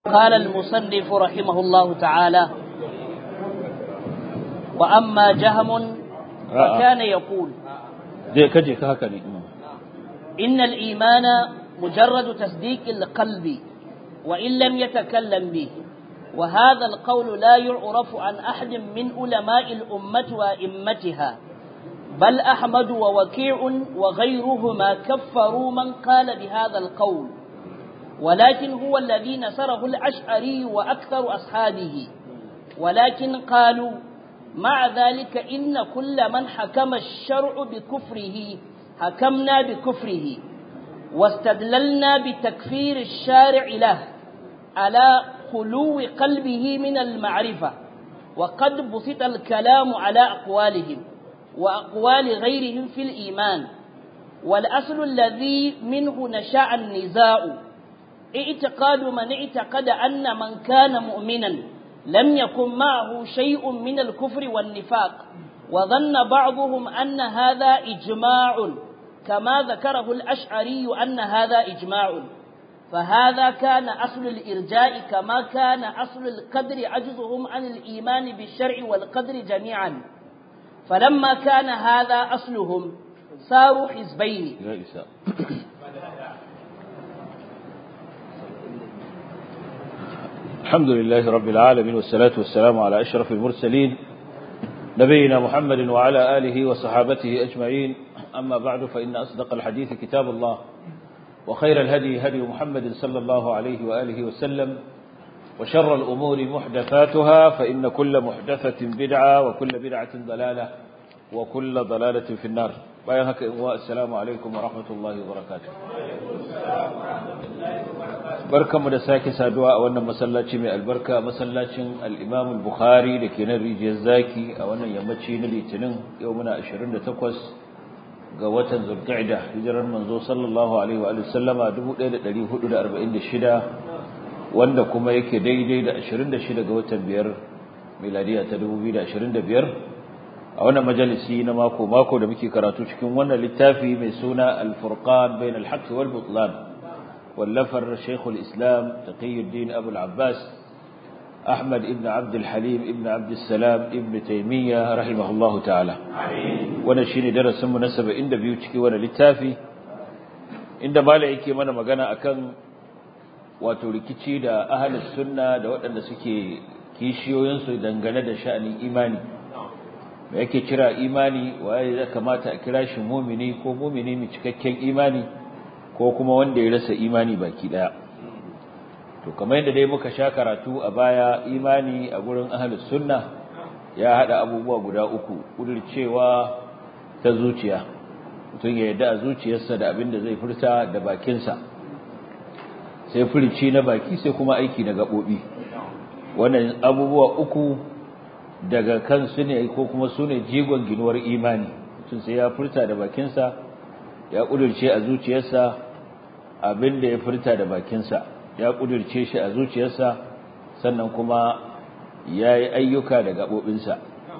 قال المصنف رحمه الله تعالى وأما جهم فكان يقول إن الإيمان مجرد تصديق القلب وإن لم يتكلم به وهذا القول لا يعرف عن أحد من علماء الأمة وإمتها بل أحمد ووكيع وغيرهما كفروا من قال بهذا القول ولكن هو الذي نصره الأشعري وأكثر أصحابه ولكن قالوا مع ذلك إن كل من حكم الشرع بكفره حكمنا بكفره واستدللنا بتكفير الشارع له على خلو قلبه من المعرفة وقد بسط الكلام على أقوالهم وأقوال غيرهم في الإيمان والأصل الذي منه نشأ النزاع اعتقاد من اعتقد أن من كان مؤمنا لم يكن معه شيء من الكفر والنفاق وظن بعضهم أن هذا إجماع كما ذكره الأشعري أن هذا إجماع فهذا كان أصل الإرجاء كما كان أصل القدر عجزهم عن الإيمان بالشرع والقدر جميعا فلما كان هذا أصلهم صاروا حزبين الحمد لله رب العالمين والصلاة والسلام على أشرف المرسلين نبينا محمد وعلى آله وصحابته أجمعين أما بعد فإن أصدق الحديث كتاب الله وخير الهدي هدي محمد صلى الله عليه وآله وسلم وشر الأمور محدثاتها فإن كل محدثة بدعة وكل بدعة ضلالة وكل ضلالة في النار بايهك السلام عليكم ورحمة الله وبركاته barkanmu da sake saduwa a wannan masallaci mai albarka masallacin al-Imam al-Bukhari da ke nan rijiyar zaki a wannan yammaci na Litinin yau muna 28 ga watan Zulqa'da hijirar manzo sallallahu alaihi wa sallama 1446 wanda kuma yake daidai da 26 ga watan biyar miladiya ta 2025 a wannan majalisi na mako mako da muke karatu cikin wannan littafi mai suna al-Furqan bain al-haqq wal butlan واللفر شيخ الإسلام تقي الدين أبو العباس أحمد ابن عبد الحليم ابن عبد السلام ابن تيمية رحمه الله تعالى ونشين درس مناسبة عند بيوتك وانا للتافي عند مالعك من مغانا أكن وتركتي دا أهل السنة دا وأن سكي كيشيو ينسو دنغانا دا شأن إيماني me yake kira imani waye ya kamata a kira shi mumini ko mumini mai cikakken imani ko kuma wanda ya rasa imani baki daya to kamar yadda dai muka sha karatu a baya imani a gurin ahlus sunna ya hada abubuwa guda uku cewa ta zuciya mutum ya yarda a zuciyarsa da abin da zai furta da bakinsa sai furici na baki sai kuma aiki na gabobi wannan abubuwa uku daga kansu ne ko kuma su ne jigon ginuwar imani mutum sai ya furta da bakinsa ya kudurce a zuciyarsa abin da ya furta da bakinsa ya kudurce shi a zuciyarsa sannan kuma ya yi ayyuka da gaɓoɓinsa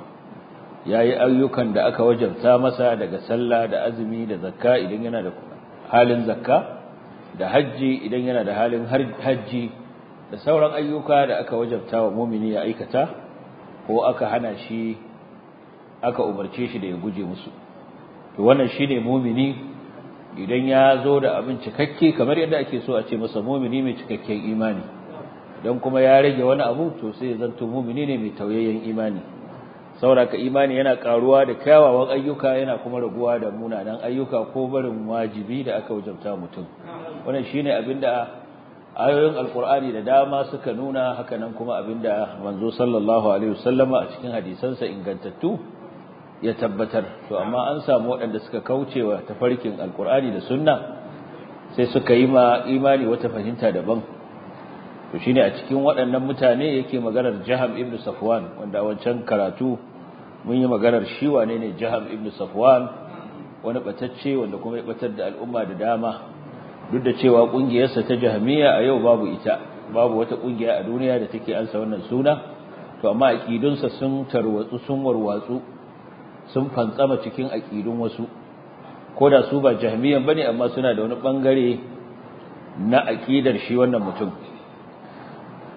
ya yi ayyukan da aka wajabta masa daga sallah da azumi da zakka idan yana da halin zakka da hajji idan yana da halin hajji da sauran ayyuka da aka wajabta wa mumini ya aikata ko aka hana shi aka umarce shi da ya guje musu to wannan shine mumini idan ya zo da abin cikakke kamar yadda ake so a ce masa mumini mai cikakken imani don kuma ya rage wani abu to sai zanto mumini ne mai tauyayyen imani sauraka imani yana karuwa da kyawawan ayyuka yana kuma raguwa da munanan ayyuka ko barin wajibi da aka wajabta mutum wannan shine abinda ayoyin alkur'ani da dama suka nuna hakanan kuma abinda manzo sallallahu alaihi wasallama a cikin hadisansa ingantattu ya tabbatar to amma an samu waɗanda suka kaucewa tafarkin alkur'ani da sunna sai suka yi ma imani wata fahimta daban to shine a cikin waɗannan mutane yake maganar Jaham ibn Safwan wanda wancan karatu mun yi maganar shi wane ne Jaham ibn Safwan wani batacce wanda kuma ya batar da al'umma da dama duk da cewa kungiyarsa ta Jahmiya a yau babu ita babu wata kungiya a duniya da take ansa wannan suna to amma aqidunsa sun tarwatsu sun warwatsu sun fantsama cikin aqidun wasu ko da su ba jahmiyan bane amma suna da wani bangare na aqidar shi wannan mutum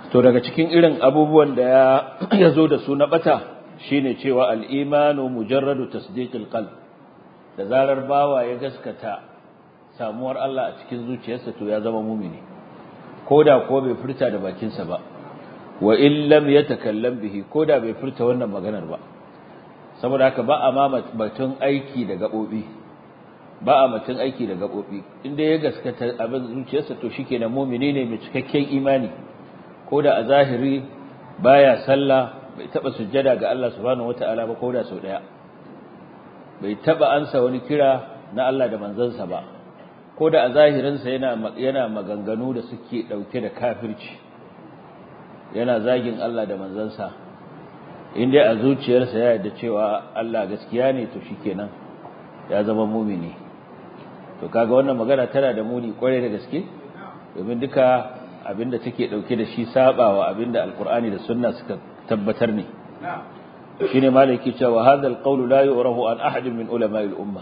to daga cikin irin abubuwan da ya zo da su na bata shine cewa al-imanu mujarradu tasdiqil qalb da zarar bawa ya gaskata samuwar Allah a cikin zuciyarsa to ya zama mumini koda ko bai furta da bakinsa ba wa in lam yatakallam bihi koda bai furta wannan maganar ba saboda haka ba a ma batun aiki da gabobi ba a batun aiki da gabobi inda ya gaskata abin zuciyarsa to shikenan mumini ne mai cikakken imani koda a zahiri baya sallah bai taba sujjada ga Allah subhanahu wataala ba koda sau daya bai taba ansa wani kira na Allah da manzansa ba koda a zahirinsa yana yana maganganu da suke dauke da kafirci yana zagin Allah da manzansa inda a zuciyarsa ya yarda cewa Allah gaskiya ne to shikenan ya zama mumini to kaga wannan magana tana da muni kwarai da gaske domin duka abinda take dauke da shi sabawa abinda alqur'ani da sunna suka tabbatar ne shine malaki cewa hadha alqawl la yu'rafu an ahad min ulama'il umma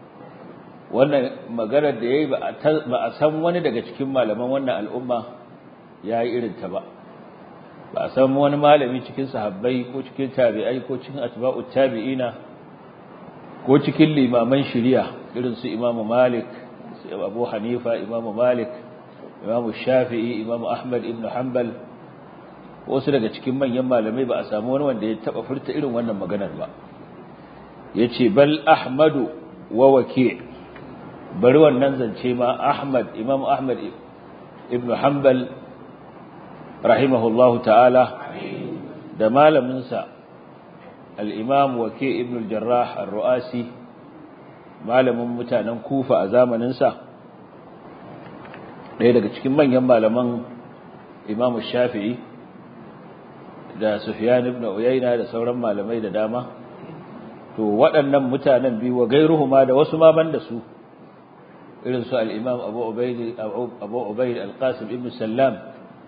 wannan maganar da yayi ba a san wani daga cikin malaman wannan al'umma yayi irin ta ba ba a san wani malami cikin sahabbai ko cikin tabi'ai ko cikin atba'ut tabi'ina ko cikin limaman shari'a irin su Imam Malik su Abu Hanifa Imam Malik Imam Shafi'i Imam Ahmad ibn Hanbal wasu daga cikin manyan malamai ba a samu wani wanda ya taba furta irin wannan maganar ba yace bal Ahmadu wa Waki' bari wannan zance ma Ahmad Imam Ahmad ibn Hanbal rahimahullahu ta'ala da malaminsa al'imam wake ibn al-jarrah al-ru'asi malamin mutanen kufa a zamaninsa ɗaya daga cikin manyan malaman imam shafi'i da sufyan ibn uyayna da sauran malamai da dama to waɗannan mutanen biyu wa gairuhuma da wasu ma ban da su irin su al-imam abu ubayd abu ubayd al-qasim ibn sallam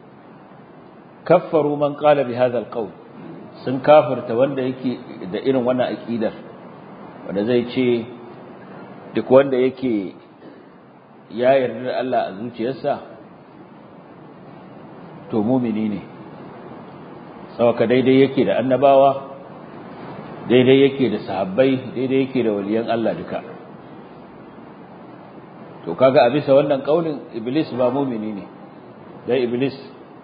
kaffaru man qala bi hadha alqawl sun kafirta wanda yake da irin wannan aqidar wanda zai ce duk wanda yake ya yarda da Allah a zuciyarsa to mumini ne sawaka daidai yake da annabawa daidai yake da sahabbai daidai yake da waliyan Allah duka to kaga a bisa wannan kaulin iblis ba mumini ne dai iblis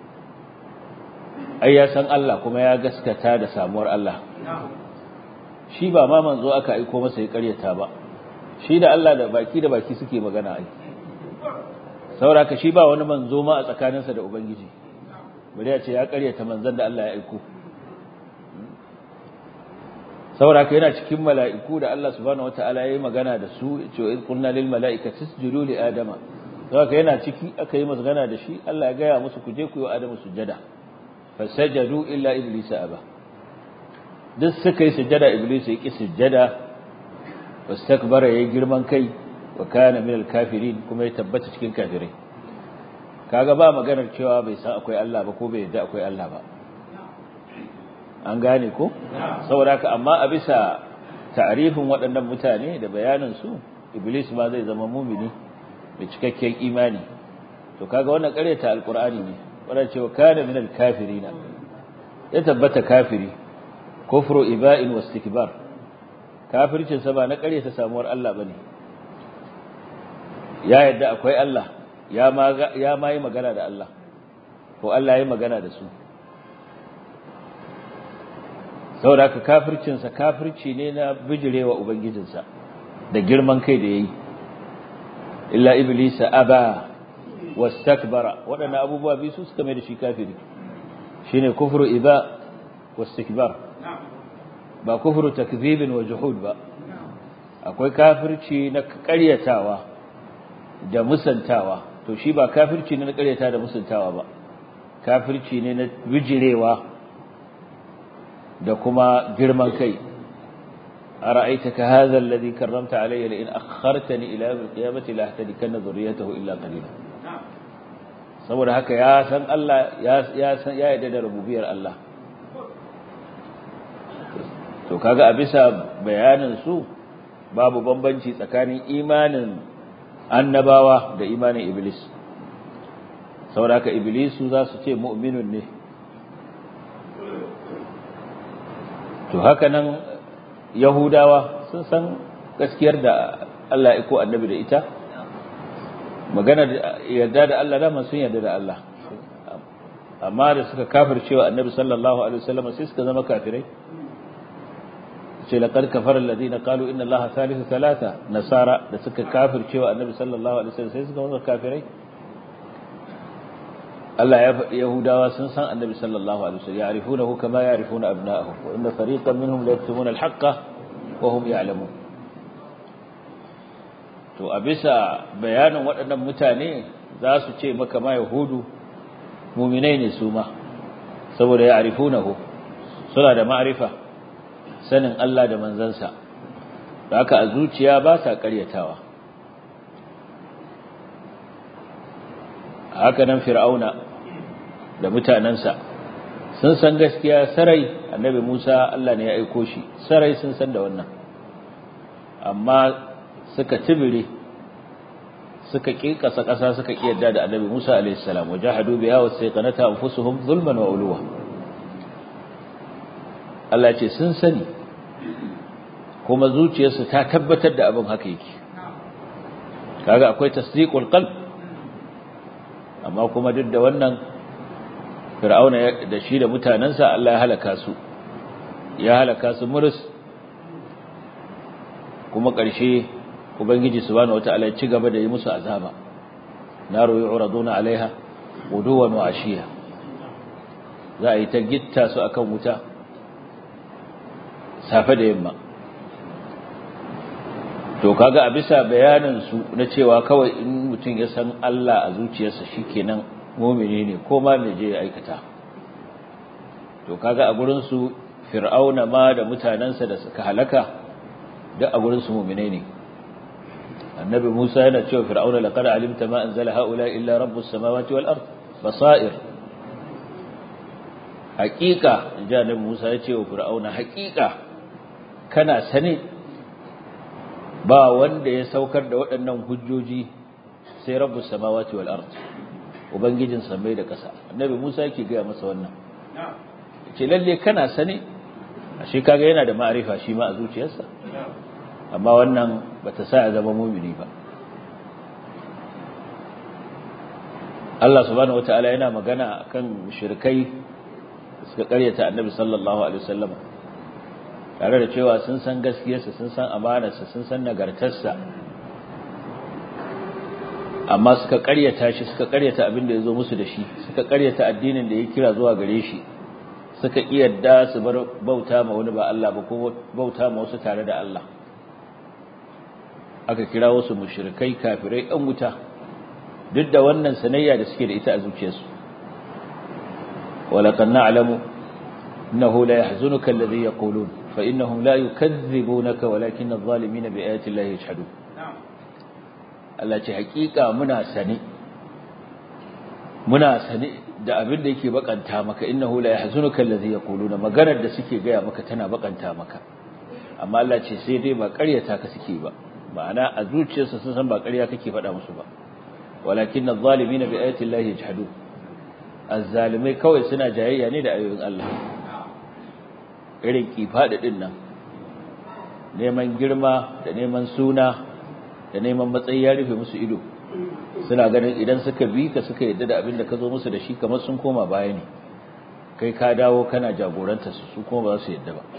ai ya san Allah kuma ya gaskata da samuwar Allah shi ba ma manzo aka aiko masa ya karyata ba shi da Allah da baki da baki suke magana ai sauraka shi ba wani manzo ma a tsakaninsa da ubangiji bari ya ce ya karyata manzon da Allah ya aiko sauraka yana cikin mala'iku da Allah subhanahu wataala ya yi magana da su ya ce in qulna lil mala'ikati isjudu li adama sauraka yana ciki aka yi magana da shi Allah ya gaya musu ku je ku yi adamu sujada fasajadu illa iblis aba duk suka yi sujada iblis ya ki sujada wastakbara yayi girman kai wa kana minal kafirin kuma ya tabbata cikin kafirai kaga ba maganar cewa bai san akwai Allah ba ko bai yadda akwai Allah ba an gane ko saboda haka amma a bisa ta'rifin waɗannan mutane da bayanin su iblis ma zai zama mumini mai cikakken imani to kaga wannan ƙaryata alqur'ani ne wanda cewa kana min al-kafirina ya tabbata kafiri kufru iba'in wastikbar kafircin sa ba na kare ta samuwar Allah bane ya yadda akwai Allah ya ma ya ma yi magana da Allah ko Allah ya yi magana da su saboda ka kafircin sa kafirci ne na bijirewa ubangijinsa da girman kai da yayi illa iblisa aba wastakbara waɗannan abubuwa biyu su suka mai da shi kafiri shine kufru iba wastikbar ba kufru takdhibin wa juhud ba akwai kafirci na ƙaryatawa da musantawa to shi ba kafirci ne na ƙaryata da musantawa ba kafirci ne na bijirewa da kuma girman kai أرأيتك هذا الذي كرمت علي لئن أخرتني إلى يوم القيامة لأهتدكن ذريته إلا قليلا saboda haka ya san Allah ya san ya yarda da rububiyar Allah to kaga a bisa bayanin su babu bambanci tsakanin imanin annabawa da imanin iblis saboda haka iblisu za su ce mu'minun ne to haka nan yahudawa sun san gaskiyar da Allah ya ko annabi da ita magana yarda da Allah da sun yarda da Allah amma da suka kafircewa annabi sallallahu alaihi wasallam sai suka zama kafirai ce laqad kafara alladhina qalu inna allaha thalithu thalatha nasara da suka kafircewa annabi sallallahu alaihi wasallam sai suka zama kafirai Allah ya faɗi Yahudawa sun san annabi sallallahu alaihi wasallam ya'rifunahu kama ya'rifuna abna'ahum wa inna fariqan minhum la yaktumuna al-haqqa wa hum ya'lamun to a bisa bayanin waɗannan mutane za su ce maka ma yahudu mu'minai ne su ma saboda ya'rifunahu suna da ma'rifa sanin Allah da manzansa da haka a zuciya ba sa ƙaryatawa haka nan fir'auna da mutanensa sun san gaskiya sarai annabi Musa Allah ne ya aiko shi sarai sun san da wannan amma suka tibire suka kikasa ƙasa suka kiyarda da annabi Musa alaihi salam wajahadu biha wasayqanata anfusuhum zulman wa uluwa Allah ce sun sani kuma zuciyarsu ta tabbatar da abin haka yake kaga akwai tasdiqul qalb amma kuma duk da wannan fir'auna da shi da mutanansa Allah ya halaka su ya halaka su murus kuma ƙarshe ubangiji subhanahu wataala ya ci gaba da yi musu azaba naru yu'raduna alaiha guduwan wa ashiya za a yi ta gitta su akan wuta safe da yamma to kaga a bisa bayanin su na cewa kawai in mutum ya san Allah a zuciyarsa shikenan mu'mini ne ko ma me je ya aikata to kaga a gurin su fir'auna ma da mutanansa da suka halaka duk a gurin su mu'minai ne annabi Musa yana cewa fir'auna laqad alimta ma anzala haula illa rabbus samawati wal ard basair haqiqa inji annabi Musa ya ce wa fir'auna haqiqa kana sane ba wanda ya saukar da waɗannan hujjoji sai rabbus samawati wal ard ubangijin samai da ƙasa annabi Musa yake ga masa wannan ce lalle kana sane ashe kaga yana da ma'arifa shi ma a zuciyarsa amma wannan bata sa ya zama mumini ba Allah subhanahu wataala yana magana akan mushrikai suka karyata annabi sallallahu alaihi wasallam tare da cewa sun san gaskiyarsa sun san amanarsa sun san nagartarsa amma suka karyata shi suka karyata abin da yazo musu da shi suka karyata addinin da ya kira zuwa gare shi suka iyadda su bar bauta ma wani ba Allah ba ko bauta ma wasu tare da Allah aka kira wasu mushrikai kafirai ɗan wuta duk da wannan sanayya da suke da ita a zuciyarsu walaqad na'lamu innahu la yahzunuka alladhi yaqulun fa innahum la yukazzibunaka walakin adh-dhalimina bi ayati llahi yajhadun Allah ce hakika muna sane muna sane da abin da yake bakanta maka innahu la yahzunuka alladhi yaquluna maganar da suke gaya maka tana bakanta maka amma Allah ce sai dai ba ƙaryata ka suke ba ma'ana a zuciyarsa sun san ba ƙarya kake faɗa musu ba walakin adh-dhalimina bi ayati llahi yajhadun az-zalimai kawai suna jayayya ne da ayoyin Allah irin kifada din nan neman girma da neman suna da neman matsayi ya rufe musu ido suna ganin idan suka bi ka suka yadda da abin da ka zo musu da shi kamar sun koma baya ne kai ka dawo kana jagoranta su su kuma ba su yadda ba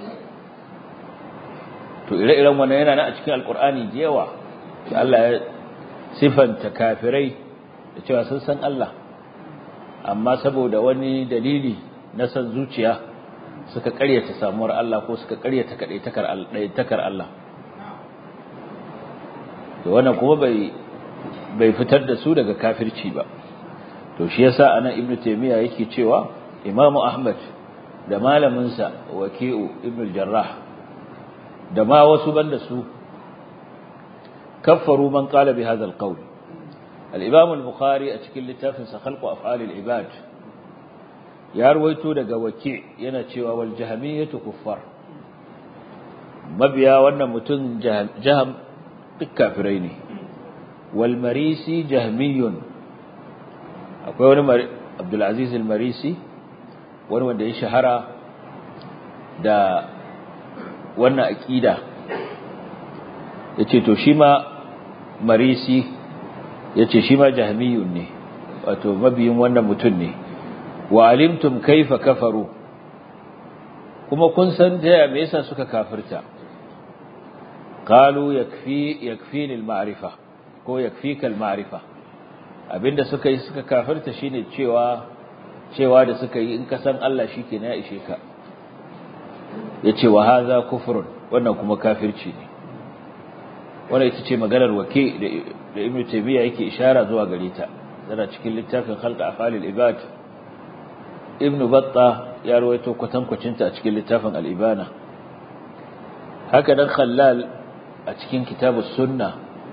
to ire-iren wannan yana nan a cikin alkur'ani da yawa da Allah ya sifanta kafirai da cewa sun san Allah amma saboda wani dalili na san zuciya suka karyata samuwar Allah ko suka karyata kadaitakar Allah to wannan kuma bai bai fitar da su daga kafirci ba to shi yasa anan ibnu taymiya yake cewa imamu ahmad da malamin sa waki'u ibnu jarrah da ma wasu banda su kaffaru man qala bi hadha alqawl al-imam al-bukhari a cikin littafin sa khalqu af'al al-ibad ya ruwaito daga waki yana cewa wal jahmiyatu kuffar mabiya wannan mutum jaham duk kafirai ne wal marisi jahmiyun akwai wani abdul aziz al marisi wani wanda ya shahara da wannan aqida yace to shi ma marisi yace shi ma jahmiyun ne wato mabiyin wannan mutum ne wa alimtum kaifa kafaru kuma kun san da me yasa suka kafirta qalu yakfi yakfini al-ma'rifa ko yakfika al-ma'rifa abinda suka yi suka kafirta shine cewa cewa da suka yi in ka san Allah shikenan ya ishe ka yace wa hadha kufrun wannan kuma kafirci ne wannan ita ce maganar wake da Ibn Taymiyyah yake ishara zuwa gare ta tana cikin littafin Khalq Afalil Ibad Ibn Battah ya rawaito kwatankwacin ta a cikin littafin Al-Ibana haka dan Khallal a cikin Kitabus Sunnah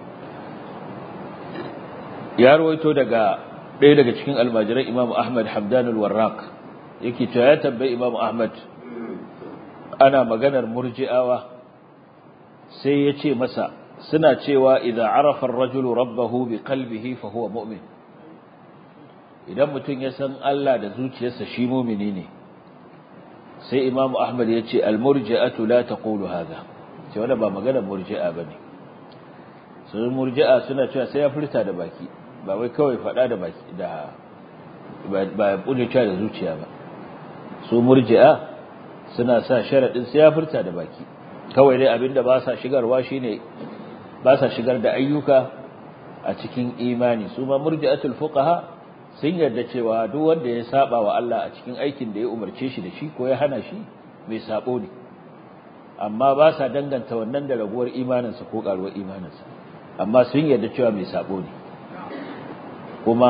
ya rawaito daga ɗaya daga cikin almajiran Imam Ahmad Hamdan al-Warraq yake cewa ya tambayi Imam Ahmad ana maganar murji'awa sai ya ce masa suna cewa idza arafa ar-rajulu rabbahu bi qalbihi fa huwa mu'min idan mutum ya san Allah da zuciyarsa shi mu'mini ne sai Imam Ahmad ya ce al-murji'atu la taqulu hadha ce wannan ba maganar murji'a bane sun murji'a suna cewa sai ya furta da baki ba wai kawai faɗa da baki da ba ya ƙuduta da zuciya ba su murji'a suna sa sharaɗin sai ya furta da baki kawai dai abinda ba sa shigarwa shine ba sa shigar da ayyuka a cikin imani su ma murji'atul fuqaha sun yarda cewa duk wanda ya saba wa Allah a cikin aikin da ya umarce shi da shi ko ya hana shi mai sabo ne amma ba sa danganta wannan da raguwar imaninsa ko karuwar imaninsa amma sun yarda cewa mai sabo ne kuma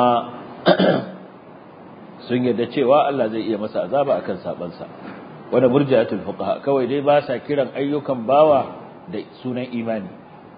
sun yarda cewa Allah zai iya masa azaba akan sabansa wanda murji'atul fuqaha kawai dai ba sa kiran ayyukan bawa da sunan imani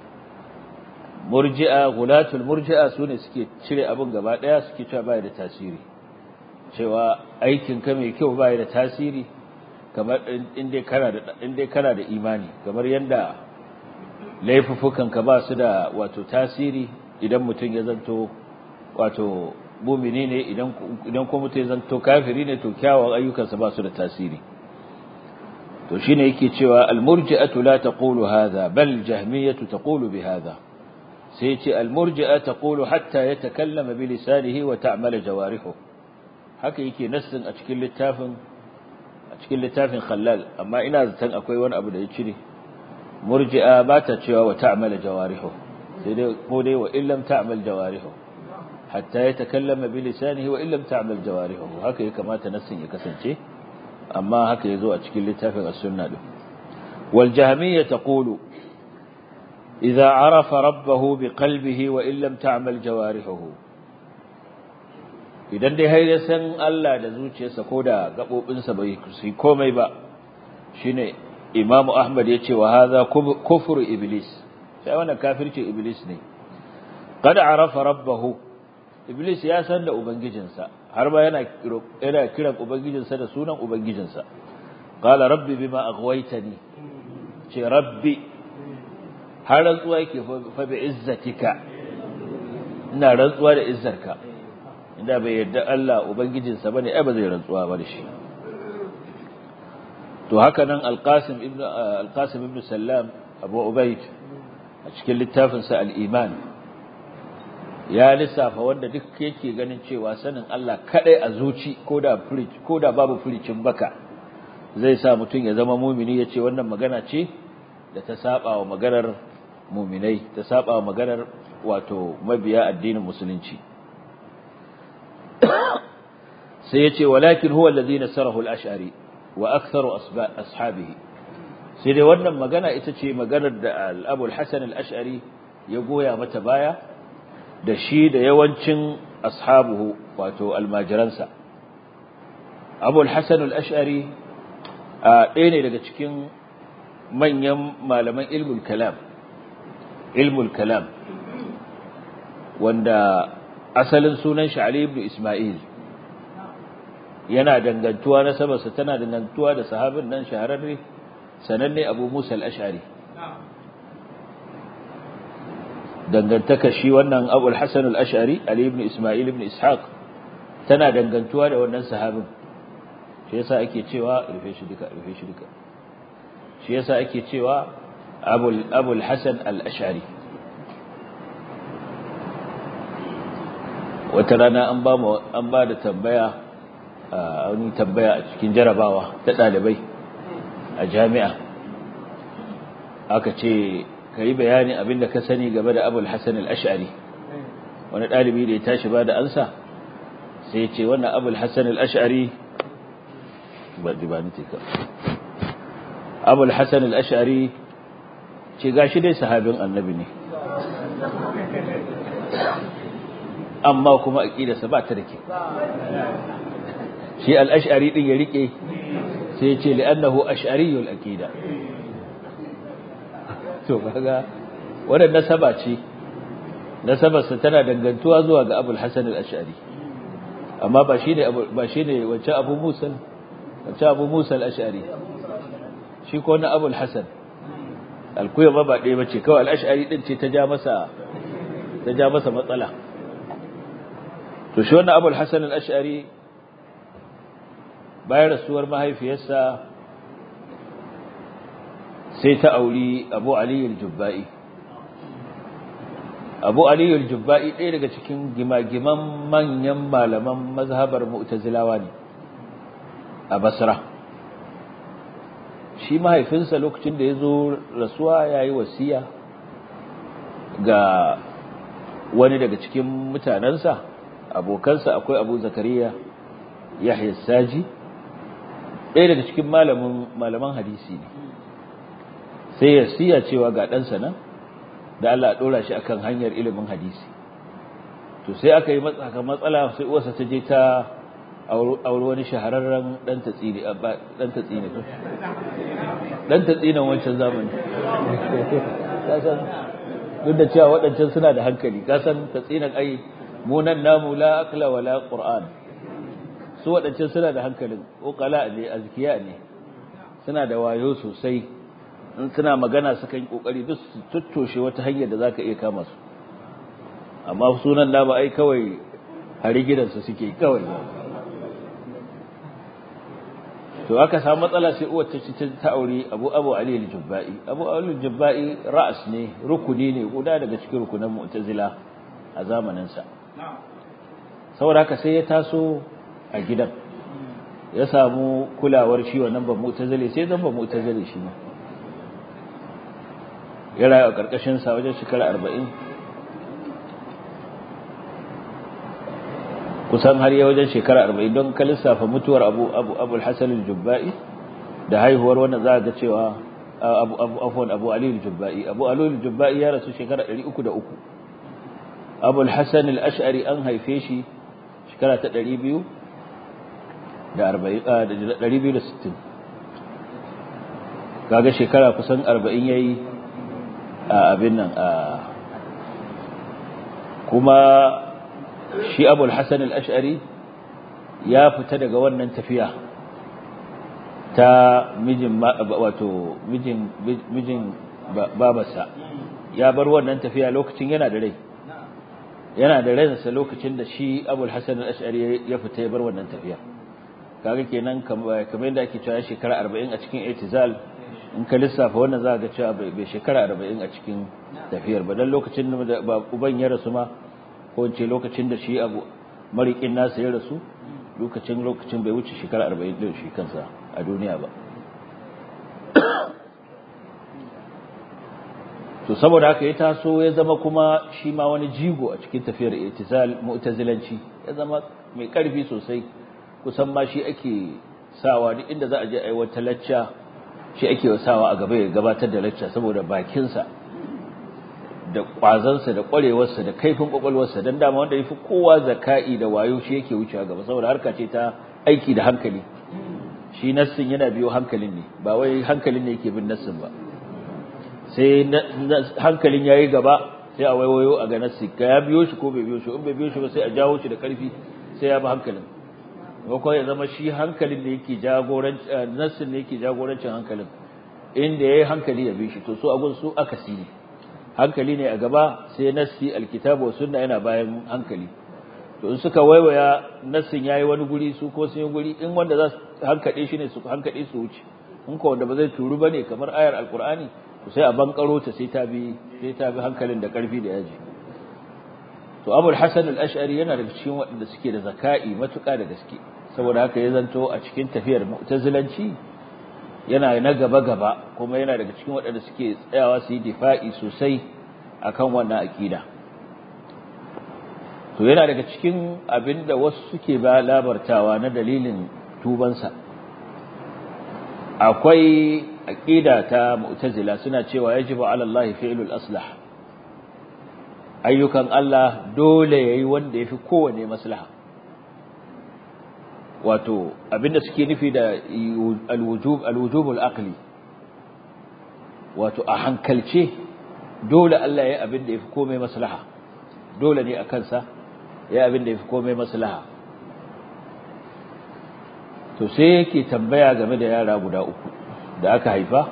murji'a gulatul murji'a sune suke cire abin gaba daya suke cewa bai da tasiri cewa aikin ka mai kyau bai da tasiri kamar inda kana da inda kana da imani kamar yanda laifufukan ka ba su da wato tasiri idan mutum ya zanto wato mumini ne idan idan kuma mutum ya zanto kafiri ne to kyawawan ayyukansa ba su da tasiri to shine yake cewa al-murji'atu la taqulu hadha bal jahmiyatu taqulu bi hadha sai yace al-murji'a taqulu hatta yatakallama bi lisanihi wa ta'mal jawarihu haka yake nassin a cikin littafin a cikin littafin khallal amma ina zaton akwai wani abu da ya cire murji'a ba ta cewa wa ta'mal jawarihu sai dai ko dai wa illam ta'mal jawarihu hatta yatakallama bi lisanihi wa illam ta'mal jawarihu haka ya kamata nassin ya kasance amma haka yazo a cikin littafin as-sunna din wal jahmiyya taqulu idza arafa rabbahu bi qalbihi wa illam ta'mal jawarihu idan dai har ya san Allah da zuciyarsa ko da gabobinsa bai su komai ba shine imamu ahmad yace wa hadha kufru iblis sai wannan kafirci iblis ne qad arafa rabbahu iblis ya san da ubangijinsa har ba yana yana kiran ubangijinsa da sunan ubangijinsa qala rabbi bima aghwaytani ce rabbi har rantsuwa yake fa bi izzatika ina rantsuwa da izzarka inda bai yarda Allah ubangijinsa bane ai ba zai rantsuwa ba da shi to haka nan alqasim ibn alqasim ibn sallam abu ubayd a cikin littafin sa al-iman ya lissafa wanda duk yake ganin cewa sanin Allah kadai a zuci koda furic koda babu furicin baka zai sa mutum ya zama mumini yace wannan magana ce da ta saba wa maganar muminai ta saba wa maganar wato mabiya addinin musulunci sai yace walakin huwa alladhi nasarahu al-ash'ari wa aktharu ashabihi sai dai wannan magana ita ce maganar da al-Abu al-Hasan al-Ash'ari ya goya mata baya da shi da yawancin ashabuhu wato almajiransa Abu al-Hasan al-Ash'ari ɗaya ne daga cikin manyan malaman ilmul kalam ilmul kalam wanda asalin sunan shi Ali ibn Isma'il yana dangantuwa na sabarsa tana dangantuwa da sahabin nan shahararre sananne Abu Musa al-Ash'ari dangantaka shi wannan Abu al-Hasan al-Ash'ari Ali ibn Isma'il ibn Ishaq tana dangantuwa da wannan sahabin shi yasa ake cewa rufe shi duka rufe shi duka shi yasa ake cewa abul abul hasan al-ash'ari wata rana an ba mu an ba da tambaya a wani tambaya a cikin jarabawa ta dalibai a jami'a aka ce kai bayani abinda ka sani game da abul hasan al-ash'ari wani dalibi da ya tashi ba da ansa sai ya ce wannan abul hasan al-ash'ari ba dibani tika abul hasan al-ash'ari ce gashi dai sahabin annabi ne amma kuma aqidarsa ba ta da ke shi al-ash'ari din ya rike sai ya ce li'annahu ash'ariyul aqida to kaga wannan nasaba ce nasabarsa tana dangantuwa zuwa ga abul hasan al-ash'ari amma ba shine ba shine wacce abu musa wacce abu musa al-ash'ari shi ko na abul hasan alkuya ba ba ɗaya bace kawai al-ash'ari din ce ta ja masa ta ja masa matsala to shi wannan abul hasan al-ash'ari bayan rasuwar mahaifiyarsa sai ta auri abu ali al-jubba'i abu ali al-jubba'i ɗaya daga cikin gimagiman manyan malaman mazhabar mu'tazilawa ne a basra shi mahaifinsa lokacin da ya zo rasuwa ya yi wasiya ga wani daga cikin mutanensa abokansa akwai abu zakariya yahya saji ɗaya daga cikin malaman hadisi ne sai ya siya cewa ga ɗansa nan da Allah ɗora shi akan hanyar ilimin hadisi to sai aka yi matsala sai uwarsa ta je ta auri wani shahararren ɗan tatsini ɗan tatsini ɗan tatsinan wancan zamani kasan duk da cewa waɗancan suna da hankali kasan tatsinan ai munan namu la akla wala qur'an su waɗancan suna da hankalin ƙoƙala ne azkiya ne suna da wayo sosai in suna magana sukan yi ƙoƙari duk su tuttoshe wata hanyar da za ka iya kama su amma sunan da ba ai kawai hari gidansu suke kawai to aka samu matsala sai uwar ta ci ta aure abu abu ali al-jubba'i abu ali al-jubba'i ra'as ne rukuni ne guda daga cikin rukunan mu'tazila a zamanin sa saboda haka sai ya taso a gidan ya samu kulawar shi wannan ba mu'tazili sai zan ba mu'tazili shi ma ya rayu a karkashin sa wajen shekara 40 kusan har ya wajen shekara 40 don ka lissafa mutuwar Abu Abu Abu al-Hasan al-Jubba'i da haihuwar wannan za ga cewa Abu Abu afwan Abu Ali al-Jubba'i Abu Ali al-Jubba'i ya rasu shekara 303 Abu al-Hasan al-Ash'ari an haife shi shekara ta 200 da 40 260 kaga shekara kusan 40 yayi a abin nan a kuma shi abul hassan al'ash'ari ya fita daga wannan tafiya ta mijin wato mijin babarsa ya bar wannan tafiya lokacin yana da rai yana da ransa lokacin da shi abul hassan al'ash'ari ya fita ya bar wannan tafiya kaga kenan kamar yadda ake cewa shekara 40 a cikin itizal in ka lissafa wannan za ga cewa bai shekara 40 a cikin tafiyar ba dan lokacin da uban ya rasu ma ko ce lokacin da shi abu marikin nasa ya rasu lokacin lokacin bai wuce shekara 40 din shi kansa a duniya ba to saboda haka ya taso ya zama kuma shi ma wani jigo a cikin tafiyar itizal mu'tazilanci ya zama mai karfi sosai kusan ma shi ake sawa duk inda za a je aiwatar lacca shi ake sawa a gaba ya gabatar da lacca saboda bakinsa da kwazansa da kwarewarsa da kaifin kwakwalwarsa don dama wanda ya fi kowa zaka'i da wayo shi yake wucewa gaba saboda harka ce ta aiki da hankali shi nassin yana biyo hankalin ne ba wai hankalin ne yake bin nassin ba sai hankalin ya yi gaba sai a waiwayo a ga nassi ka ya biyo shi ko bai biyo shi in bai biyo shi ba sai a jawo shi da karfi sai ya bi hankalin ko ya zama shi hankalin da yake jagoranci nassin ne yake jagorancin hankalin inda yayi hankali ya bi shi to su agun su akasi ne hankali ne a gaba sai nassi alkitabu wa sunna yana bayan hankali to in suka waiwaya nassin yayi wani guri su ko sun yi guri in wanda za su hankade shi ne su hankade su wuce in ko wanda ba zai turu bane kamar ayar alqur'ani to sai a bankaro ta sai ta bi sai ta bi hankalin da karfi da yaji to abul hasan al-ash'ari yana daga cikin waɗanda suke da zaka'i matuƙa da gaske saboda haka ya zanto a cikin tafiyar mu'tazilanci yana na gaba gaba kuma yana daga cikin waɗanda suke tsayawa su yi difa'i sosai akan wannan aqida to yana daga cikin abinda wasu suke ba labartawa na dalilin tubansa akwai aqida ta mu'tazila suna cewa yajibu 'ala Allah fi'lul aslah ayyukan Allah dole yayi wanda yafi kowane maslaha wato abinda suke nufi da alwujub alwujubul aqli wato a hankalce dole Allah yayi abinda yafi komai maslaha dole ne akan sa yayi abinda yafi komai maslaha to sai yake tambaya game da yara guda uku da aka haifa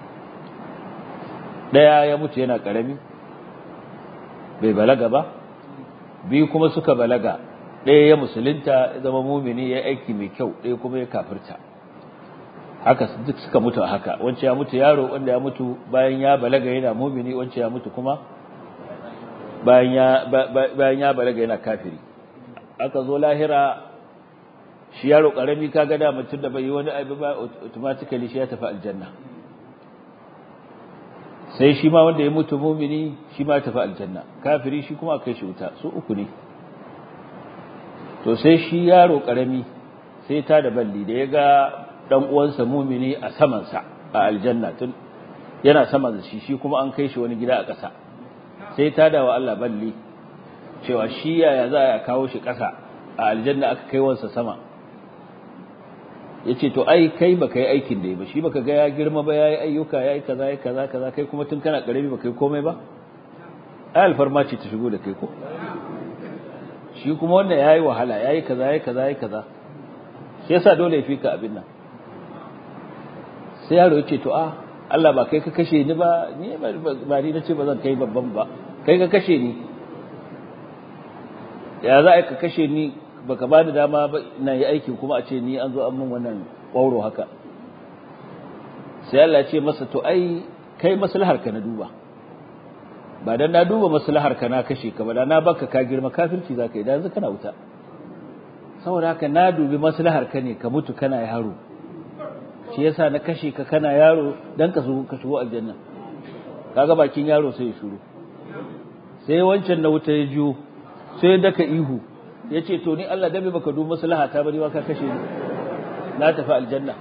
daya ya mutu yana karami bai balaga ba biyu kuma suka balaga ɗaya ya musulunta ya zama mumini ya aiki mai kyau ɗaya kuma ya kafirta haka duk suka mutu a haka wancan ya mutu yaro wanda ya mutu bayan ya balaga yana mumini wancan ya mutu kuma bayan ya bayan ya balaga yana kafiri aka zo lahira shi yaro karami kaga da mutum da bai yi wani abu ba automatically shi ya tafi aljanna sai shi ma wanda ya mutu mumini shi ma tafi aljanna kafiri shi kuma kai shi wuta su uku ne to sai shi yaro karami sai ta da balli da ya ga dan uwansa mumini a saman sa a aljanna tun yana saman shi shi kuma an kai shi wani gida a ƙasa sai ta da wa Allah balli cewa shi yaya za a kawo shi ƙasa a aljanna aka kai wansa sama yace to ai kai baka yi aikin da yi ba shi baka ga ya girma ba yayi ayyuka yayi kaza yayi kaza kaza kai kuma tun kana karami baka yi komai ba ai alfarma ce ta shigo da kai ko shi kuma wanda yayi wahala yayi kaza yayi kaza yayi kaza shi yasa dole ya fika abin nan sai yaro yace to a Allah ba kai ka kashe ni ba ni ba ni nace ba zan kai babban ba kai ka kashe ni ya za ka kashe ni baka bani dama ba ina yi aikin kuma a ce ni an zo an min wannan ƙwauro haka sai Allah ya ce masa to ai kai maslahar ka na duba ba dan na duba maslahar ka na kashe ka ba dan na baka ka girma kafirci zaka yi dan yanzu kana wuta saboda haka na dubi maslahar ka ne ka mutu kana yaro shi yasa na kashe ka kana yaro dan ka zo ka shigo aljanna kaga bakin yaro sai ya shuru sai wancan na wuta ya jiyo sai daka ihu ya ce to ni Allah dabe baka dubi maslaha ta bari ka kashe ni na tafi aljanna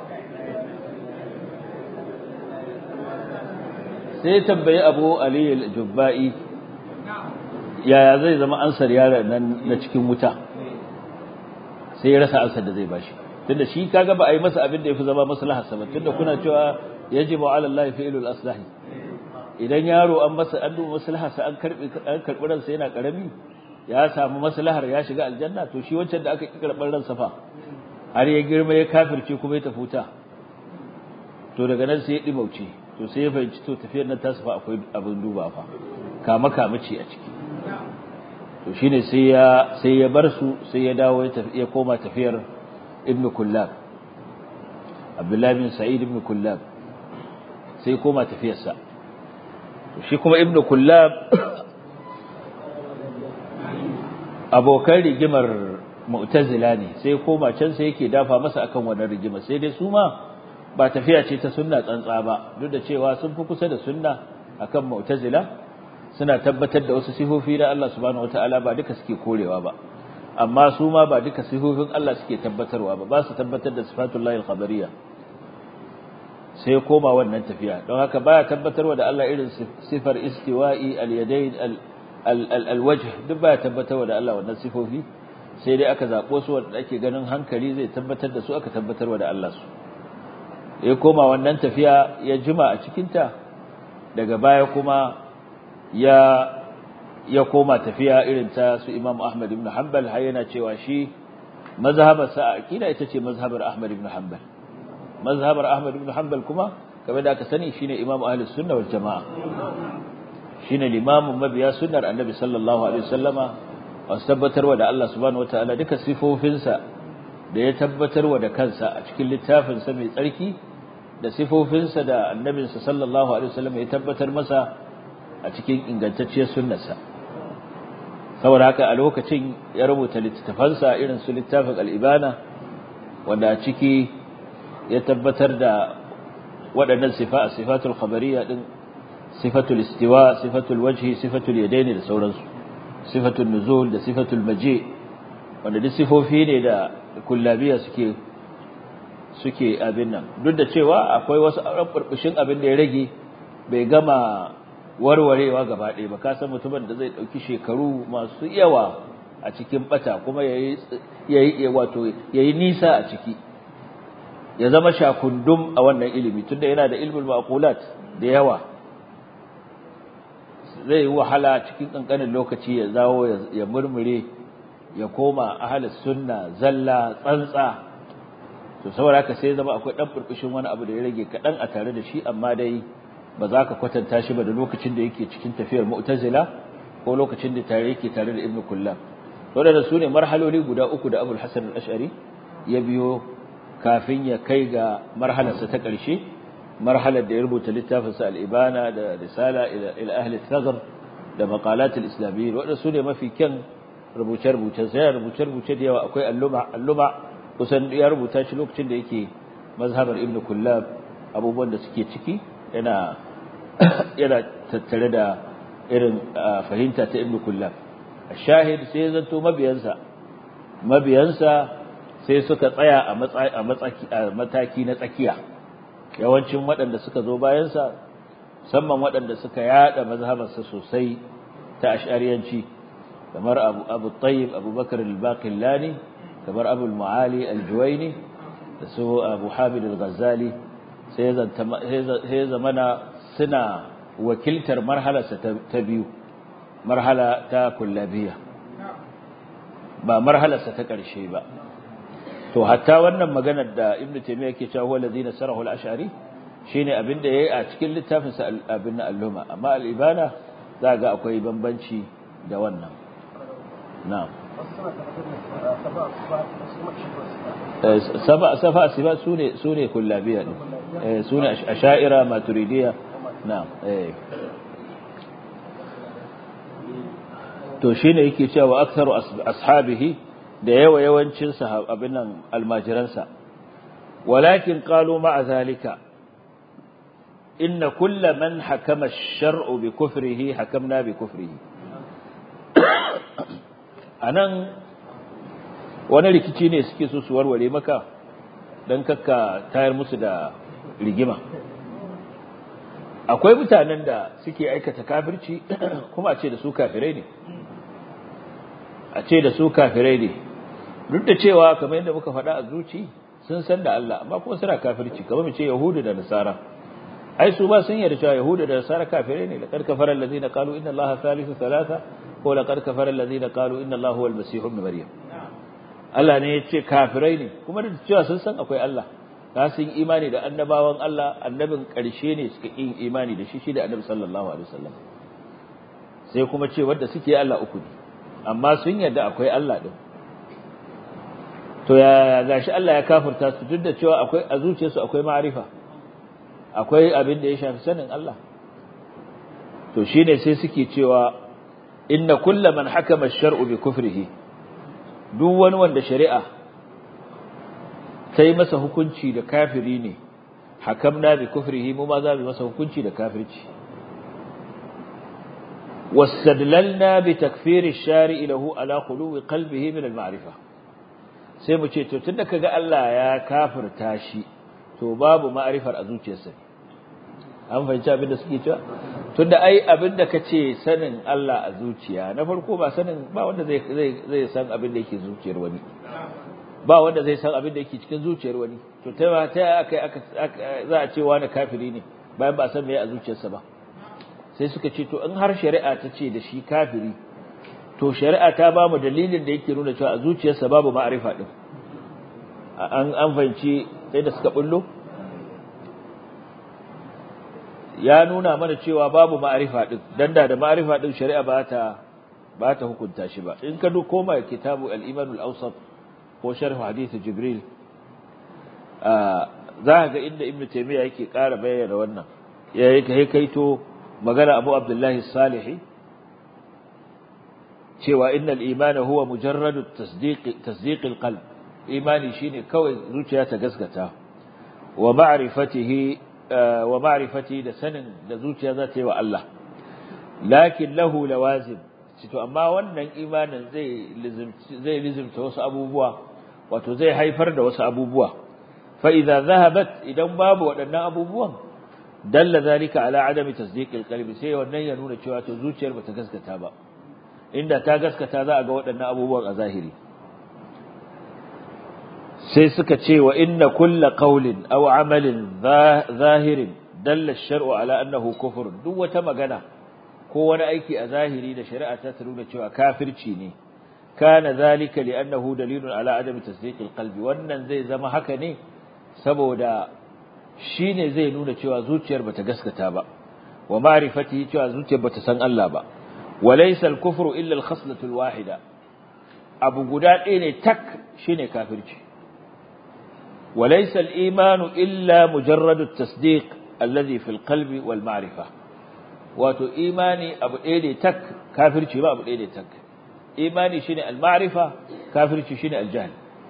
sai tambayi Abu Ali al-Jubba'i yaya zai zama ansar yaron nan na cikin wuta sai ya rasa ansar da zai bashi tunda shi kaga ba a yi masa abin da yafi zama maslaha sa tunda kuna cewa yajibu ala Allah fi'lul aslahi idan yaro an masa an duba maslaha sa an karbi an karbi ransa yana karami ya samu maslahar ya shiga aljanna to shi wancan da aka ki karɓar ransa fa har ya girma ya kafirce kuma ya tafuta to daga nan sai ya dimauce to sai ya fahimci to tafiyar nan tasu fa akwai abin duba fa kama kama ce a ciki to shine sai ya sai ya bar su sai ya dawo ya koma tafiyar ibnu kullab abdullahi bin sa'id ibn kullab sai koma tafiyarsa shi kuma ibnu kullab abokan rigimar mu'tazila ne sai koma can sai yake dafa masa akan wannan rigima sai dai su ma ba tafiya ce ta sunna tsantsa ba duk da cewa sun fi kusa da sunna akan mu'tazila suna tabbatar da wasu sifofi da Allah subhanahu wataala ba duka suke korewa ba amma su ma ba duka sifofin Allah suke tabbatarwa ba ba su tabbatar da sifatullahi al-khabariyya sai koma wannan tafiya don haka baya tabbatarwa da Allah irin sifar istiwa'i al-yadayn al-wajh duk baya tabbatarwa da Allah wannan sifofi sai dai aka zabo su wanda ake ganin hankali zai tabbatar da su aka tabbatarwa da Allah su ya koma wannan tafiya ya jima a cikin ta daga baya kuma ya ya koma tafiya irin ta su Imam Ahmad ibn Hanbal har yana cewa shi mazhabarsa a aqida ita ce mazhabar Ahmad ibn Hanbal mazhabar Ahmad ibn Hanbal kuma kamar da aka sani shine Imam Ahlus Sunna wal Jamaa shine limamin mabiya sunnar Annabi sallallahu alaihi wasallama wasu tabbatarwa da Allah subhanahu wataala duka sifofinsa da ya tabbatarwa da kansa a cikin littafin sa mai tsarki da sifofinsa da annabinsa sallallahu alaihi wasallam ya tabbatar masa a cikin ingantacciyar sunnarsa saboda haka a lokacin ya rubuta littattafansa irin su littafin al-ibana wanda a ciki ya tabbatar da waɗannan sifa sifatul khabariyya din sifatul istiwa sifatul wajhi sifatul yadaini da sauransu sifatul nuzul da sifatul maji wanda duk sifofi ne da kullabiya suke suke abin nan duk da cewa akwai wasu burbushin abin da ya rage bai gama warwarewa gaba ɗaya ba ka san mutumin da zai ɗauki shekaru masu yawa a cikin bata kuma yayi yayi wato yayi nisa a ciki ya zama shakundum a wannan ilimi tunda yana da ilmul maqulat da yawa zai wahala cikin kankanin lokaci ya zawo ya murmure ya koma ahlus sunna zalla tsantsa to saboda haka sai zama akwai dan burbushin wani abu da ya rage kadan a tare da shi amma dai ba za ka kwatanta shi ba da lokacin da yake cikin tafiyar mu'tazila ko lokacin da tare yake tare da ibnu kullab wadanda su ne marhaloli guda uku da abul hasan al-ash'ari ya biyo kafin ya kai ga marhalarsa ta ƙarshe marhalar da ya rubuta littafinsa al-ibana da risala ila ahli al-thagr da maqalat al-islamiyyin wadanda su ne mafi kyan rubuce-rubuce sai rubuce-rubuce da yawa akwai alluma alluma kusan ya rubuta shi lokacin da yake mazhabar ibnu kullab abubuwan da suke ciki yana yana tattare da irin fahimta ta ibnu kullab shahid sai zanto mabiyansa mabiyansa sai suka tsaya a a matsaki a mataki na tsakiya yawancin waɗanda suka zo bayansa musamman waɗanda suka yada mazhabarsa sosai ta ash'ariyanci kamar abu abu tayyib abubakar al-baqillani kamar abu al-muali al-juwayni da su abu hamid al-ghazali sai zamana suna wakiltar marhalarsa ta biyu marhala ta kullabiya ba marhalarsa ta ƙarshe ba to hatta wannan maganar da ibnu taymiya yake cewa huwa allazina sarahu al-ash'ari shine abin da yayi a cikin littafin sa abin al-luma amma al-ibana za ga akwai bambanci da wannan na'am saba safa siba sune sune kullabiya ne eh sune asha'ira maturidiya na'am eh to shine yake cewa aktharu ashabihi da yawa yawancin sahabban nan almajiransa walakin qalu ma'a zalika inna kull man hakama ash-shar'u bi kufrihi hakamna bi kufrihi anan wani rikici ne suke so su warware maka dan kakka tayar musu da rigima akwai mutanen da suke aikata kafirci kuma a ce da su kafirai ne a ce da su kafirai ne duk da cewa kamar yadda muka faɗa a zuci sun san da Allah amma kuma suna kafirci kamar mu ce yahudu da nasara ai su ba sun yarda cewa yahudu da nasara kafirai ne laqad kafara allazina qalu inna allaha thalithu thalatha ko laqad kafara allazina qalu inna allaha huwal masih ibn maryam Allah ne ya ce kafirai ne kuma da cewa sun san akwai Allah ka sun imani da annabawan Allah annabin ƙarshe ne suka yi imani da shi shi da annabi sallallahu alaihi wasallam sai kuma ce wanda suke Allah uku ne amma sun yarda akwai Allah din to ya gashi Allah ya kafirta su duk da cewa akwai a zuciyarsu akwai ma'arifa akwai abin da ya shafi sanin Allah to shine sai suke cewa inna kulla man hakama ash-shar'u bi kufrihi duk wani wanda shari'a ta yi masa hukunci da kafiri ne hakamna bi kufrihi mu ma za mu masa hukunci da kafirci واستدللنا بتكفير الشارع له على خلو قلبه من المعرفة sai mu ce to tunda kaga Allah ya kafirta shi to babu ma'rifar a zuciyarsa an fahimci abin da suke cewa tunda ai abin da kace sanin Allah a zuciya na farko ba sanin ba wanda zai zai zai san abin da yake zuciyar wani ba wanda zai san abin da yake cikin zuciyar wani to ta ta aka aka za a ce wani kafiri ne bayan ba san me a zuciyarsa ba sai suka ce to in har shari'a ta ce da shi kafiri to shari'a ta ba mu dalilin da yake nuna cewa a zuciyarsa babu ma'arifa din an an fahimci sai da suka bullo ya nuna mana cewa babu ma'arifa din dan da da ma'arifa din shari'a ba ta ba ta hukunta shi ba in ka duk koma kitabu al-iman al-awsat ko sharh hadith jibril za ga inda ibnu taymiya yake ƙara bayyana wannan ya yake kaito magana abu abdullahi salihi cewa innal imana huwa mujarradu tasdiq tasdiq alqalb imani shine kawai zuciya ta gaskata wa ma'rifatihi wa ma'rifati da sanin da zuciya za ta yi wa Allah lakin lahu lawazim to amma wannan imanin zai zai lizimta wasu abubuwa wato zai haifar da wasu abubuwa fa idza zahabat idan babu waɗannan abubuwan dalla zalika ala adami tasdiqil qalbi sai wannan ya nuna cewa to zuciyar bata gaskata ba inda ta gaskata za a ga waɗannan abubuwan a zahiri sai suka ce wa inna kulla qawlin aw amalin zahirin dalla ash-shar'u ala annahu kufr duk wata magana ko wani aiki a zahiri da shari'a ta nuna cewa kafirci ne kana zalika li'annahu dalilun ala adami tasdiqil qalbi wannan zai zama haka ne saboda shine zai nuna cewa zuciyar bata gaskata ba wa ma'rifatihi cewa zuciyar bata san Allah ba walaysa al-kufru illa al-khaslatu al-wahida abu guda ɗaya ne tak shine kafirci walaysa al-imanu illa mujarradu at-tasdiq alladhi fi al-qalbi wal ma'rifah wato imani abu ɗaya ne tak kafirci ba abu ɗaya ne tak imani shine al-ma'rifa kafirci shine al-jahl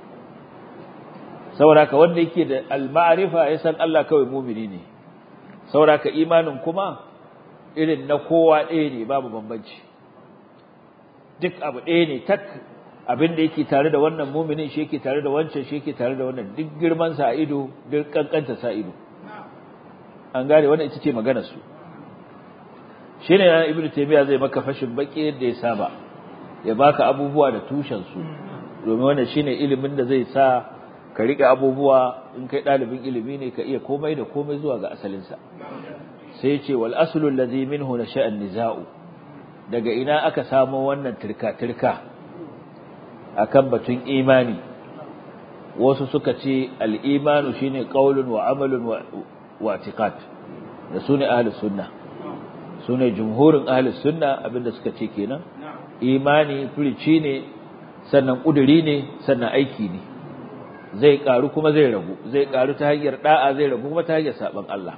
saboda ka wanda yake da al-ma'rifa ya san Allah kawai mu'mini ne saboda ka imanin kuma irin na kowa ɗaya ne babu bambanci duk abu ɗaya ne tak abin da yake tare da wannan mu'minin shi yake tare da wancan shi yake tare da wannan duk girman sa a ido duk kankanta sa ido an gane wannan ita ce maganar su shine yana ibnu taymiya zai maka fashin baki yadda ya saba ya baka abubuwa da tushen su domin wannan shine ilimin da zai sa ka rike abubuwa in kai dalibin ilimi ne ka iya komai da komai zuwa ga asalin sa sai ce wal aslu allazi minhu nasha'a nizau daga ina aka samo wannan turka turka akan batun imani wasu suka ce al imanu shine qaulun wa amalun wa i'tiqad da sune ahlus sunnah su ne jumhurin ahalus sunna abinda suka ce kenan imani furici ne sannan ƙuduri ne sannan aiki ne zai ƙaru kuma zai ragu zai ƙaru ta hanyar ɗa'a zai ragu kuma ta hanyar saɓon Allah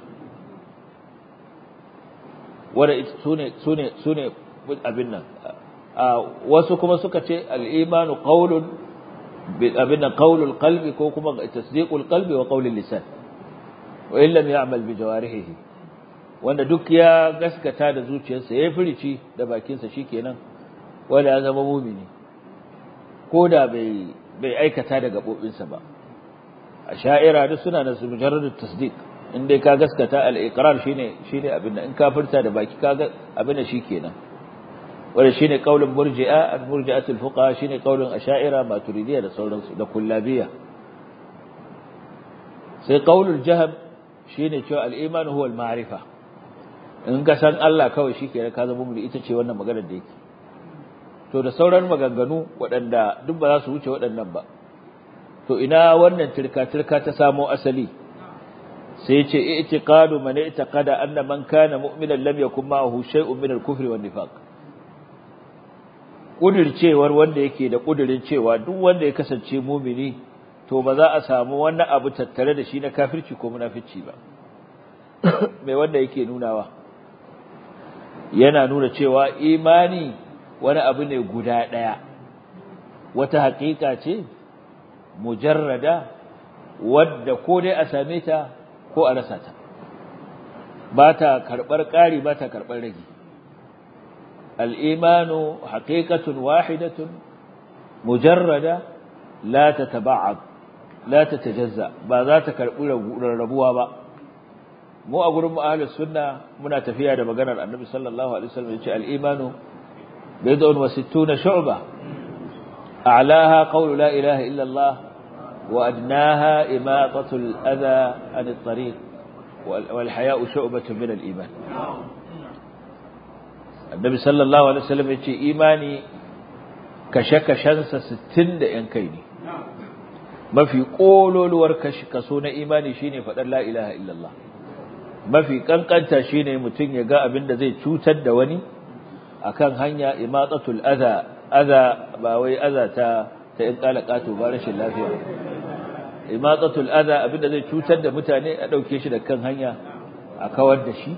wanda su ne su ne abin nan wasu kuma suka ce al'imanu qaulun abin nan qaulul qalbi ko kuma tasdiqul qalbi wa qaulul lisan wa illam ya'mal bi jawarihi wanda duk ya gaskata da zuciyarsa ya furici da bakinsa shikenan wanda ya zama mumini ko da bai bai aikata da gabobinsa ba a sha'ira duk suna da su mujarradu tasdiq in dai ka gaskata al-iqrar shine shine abin da in ka furta da baki ka ga abin da shikenan wanda shine qaulun murji'a al-murji'atu al-fuqaha shine qaulun asha'ira maturidiyya da sauransu da kullabiyya sai qaulul jahm shine cewa al-iman huwa al-ma'rifa in ka san Allah kawai shikenan ka zama mumini ita ce wannan maganar da yake to da sauran maganganu waɗanda duk ba za su wuce waɗannan ba to ina wannan tirka-tirka ta samo asali sai ce i'tiqadu man i'taqada anna man kana mu'minan lam yakun ma'ahu shay'un min al-kufri wan nifaq kudircewar wanda yake da kudirin cewa duk wanda ya kasance mumini to ba za a samu wani abu tattare da shi na kafirci ko munafici ba mai wanda yake nunawa yana nuna cewa imani wani abu ne guda ɗaya wata haƙiƙa ce mujarrada wadda ko dai a same ta ko a rasa ta ba ta karɓar ƙari ba ta karɓar rage al'imanu haƙiƙatun wahidatun mujarrada la ta taba'ad la ta tajazza ba za ta karɓi rarrabuwa ba mu a gurin ahlus sunna muna tafiya da maganar annabi sallallahu alaihi wasallam yace al-imanu bid'un wa sittuna shu'ba a'laha qawlu la ilaha illa Allah wa adnaha imatatu al-adha an at-tariq wal haya'u shu'batun min al-iman annabi sallallahu alaihi wasallam yace imani kashe-kashensa 60 da yan kai ne mafi kololuwar kaso na imani shine faɗar la ilaha illallah mafi kankanta shine mutum ya ga abin da zai cutar da wani akan hanya imatatul adha adha ba wai adha ta ta in kalakato ba rashin lafiya imatatul adha abinda zai cutar da mutane a dauke shi da kan hanya a kawar da shi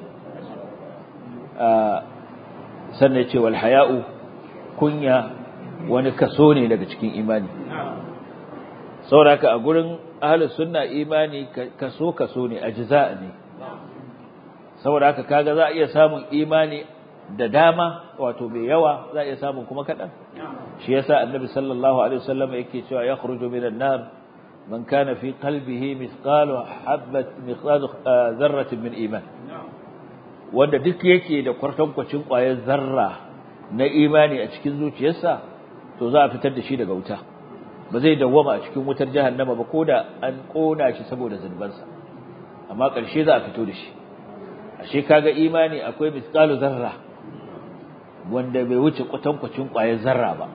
sannan yace wal haya'u kunya wani kaso ne daga cikin imani sauraka a gurin ahlus sunna imani kaso kaso ne ajza ne saboda haka kaga za a iya samun imani da dama wato mai yawa za a iya samun kuma kadan shi yasa annabi sallallahu alaihi wasallam yake cewa yakhruju minan nar man kana fi qalbihi mithqalu habat mithqalu dharratin min iman wanda duk yake da kwartankwacin ƙwayar zarra na imani a cikin zuciyarsa to za a fitar da shi daga wuta ba zai dawwama a cikin wutar jahannama ba ko da an kona shi saboda zunubansa amma ƙarshe za a fito da shi ashe kaga imani akwai misqalu zarra wanda bai wuce kwatankwacin ƙwayar zarra ba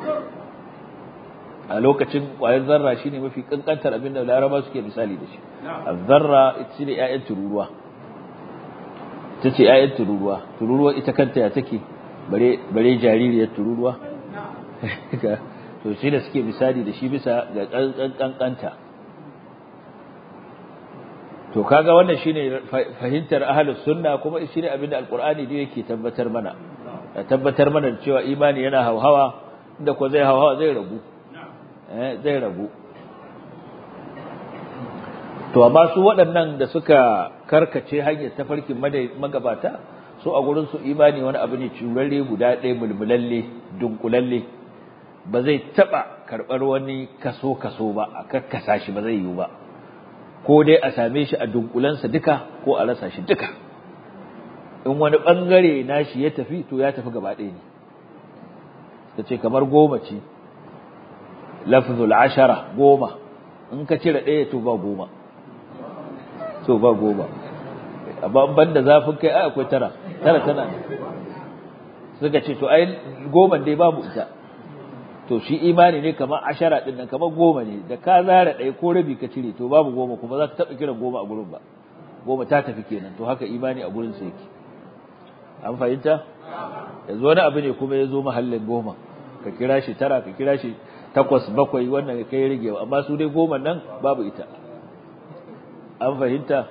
a lokacin ƙwayar zarra shine mafi kankantar abin da laraba suke misali da shi zarra ita ne ƴaƴan tururuwa ta ce ‘ya'yan tururuwa tururuwa ita kanta ya take bare jaririyar tururuwa to shi da suke misali da shi bisa ga ƙanƙanta to kaga wannan shine fahimtar ahlus sunna kuma shine abin da alqur'ani da yake tabbatar mana ya tabbatar mana da cewa imani yana hauhawa inda ko zai hauhawa zai ragu eh zai ragu to amma su waɗannan da suka karkace hanyar tafarkin magabata su a gurin su imani wani abu ne curarre guda ɗaya mulmulalle dunkulalle ba zai taɓa karɓar wani kaso kaso ba a karkasa shi ba zai yiwu ba ko dai a same shi a dunkulansa duka ko a rasa shi duka in wani ɓangare nashi ya tafi to ya tafi gaba ɗaya ne ta ce kamar goma ce lafzul ashara goma in ka cire ɗaya to ba goma so ba goma amma ban da zafin kai ai akwai tara tara tana suka ce to ai goma dai babu ita to shi imani ne kamar ashara din nan kamar goma ne da ka zara ɗaya ko rabi ka cire to babu goma kuma za ka taɓa kiran goma a gurin ba goma ta tafi kenan to haka imani a gurin sa yake an fahimta yanzu wani abu ne kuma ya zo mahallin goma ka kira shi tara ka kira shi takwas bakwai wannan kai rigewa amma su dai goma nan babu ita an fahimta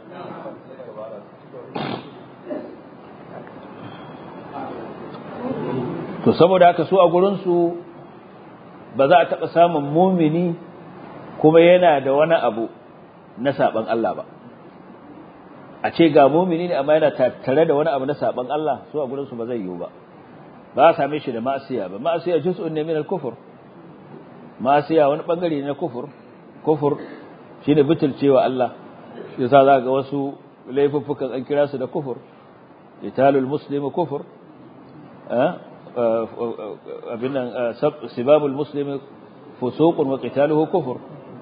to saboda haka su a gurinsu ba za a taɓa samun mumini kuma yana da wani abu na saɓan Allah ba a ce ga mumini ne amma yana tattare da wani abu na saɓan Allah su a gurinsu ba zai yiwu ba ba a same shi da ma'asiya ba ma'asiya juz'un ne min al-kufr ma'asiya wani bangare ne na kufur kufur shine butulcewa Allah yasa za ga wasu laifuffukan an kira su da kufur italul muslimi kufur abinan sibabul muslimi fusuqun wa qitaluhu kufur